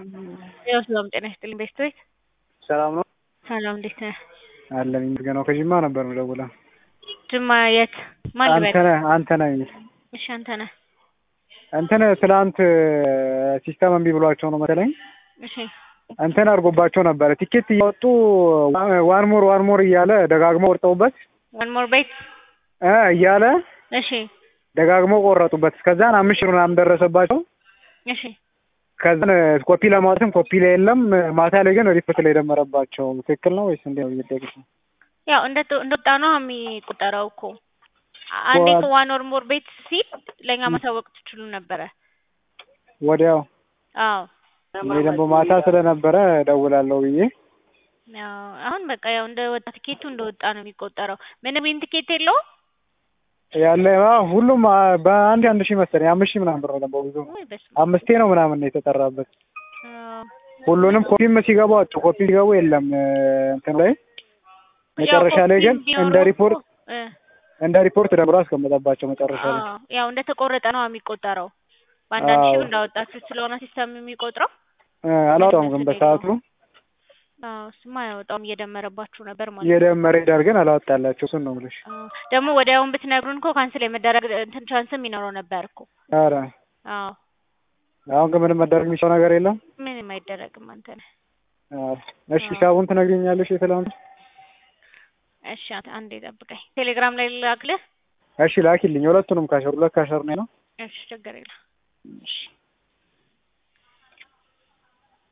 ያው ሰላም ጤና ይስጥልኝ ቤስቶች ሰላም ነው ሰላም እንዴት ነህ? አለን ይመስገነው። ከጅማ ነበር የምደውለው። ጅማ የት ማን ልበል? አንተ ነህ አንተ ነህ የሚል እሺ አንተ ነህ። እንትን ትላንት ሲስተም እምቢ ብሏቸው ነው መሰለኝ እሺ እንትን አድርጎባቸው ነበረ። ቲኬት እያወጡ ዋን ሞር ዋን ሞር እያለ ደጋግሞ ቆርጠውበት ዋን ሞር ቤት እ እያለ እሺ ደጋግሞ ቆረጡበት። ከዛን አምስት ሺህ ምናምን ደረሰባቸው። እሺ ከዛን ኮፒ ለማውጣትም ኮፒ ላይ የለም። ማታ ላይ ግን ሪፖርት ላይ ደመረባቸው። ትክክል ነው ወይስ እንዴት ነው እየጠየቅሽ ነው? ያው እንደ እንደወጣ ነው የሚቆጠረው እኮ አንዴ እኮ ዋን ኦር ሞር ቤት ሲል ለእኛ ማሳወቅ ትችሉ ነበረ። ወዲያው አዎ እኔ ደግሞ ማታ ስለነበረ እደውላለሁ ብዬ ያው አሁን በቃ ያው እንደ ወጣ ቲኬቱ እንደወጣ ነው የሚቆጠረው። ምንም ይህን ቲኬት የለውም ያለ አዎ፣ ሁሉም አ- በአንድ አንድ ሺህ መሰለኝ አምስት ሺህ ምናምን ብር ነው ብዙ ወይ በስመ አምስቴ ነው ምናምን ነው የተጠራበት። አብ። ሁሉንም ኮፒም ሲገቡ አጡ። ኮፒ ሲገቡ የለም እንትን ላይ መጨረሻ ላይ ግን ያው ኮፒ እንደ ሪፖርት ቢኖረው እ እንደ ሪፖርት ደምሮ አስቀመጠባቸው መጨረሻ ላይ። አዎ ያው እንደ ተቆረጠ ነው የሚቆጠረው። በአንዳንድ ሺህ አዎ። እንዳወጣችሁ ስለሆነ ሲስተም የሚቆጥረው እ አላወጣም ግን በሰዓቱ አዎ እሱማ አያወጣውም እየደመረባችሁ ነበር ማለት ነው። እየደመረ ሄዳል ግን አላወጣላቸው። እሱን ነው የምልሽ። አዎ ደግሞ ወዲያውን ብትነግሩን እኮ ካንስል የመደረግ እንትን ቻንስም ይኖረው ነበር እኮ። ኧረ አዎ አሁን ግን ምንም መደረግ የሚችለው ነገር የለም። ምንም አይደረግም። አንተ ነህ። ኧረ እሺ ሂሳቡን ትነግሪኛለሽ የትላንት? እሺ አንተ አንዴ ጠብቀኝ። ቴሌግራም ላይ ላክልህ። እሺ ላኪልኝ። ሁለቱንም ካሸር ሁለት ካሸር ነው ነው እሺ ችግር የለም። እሺ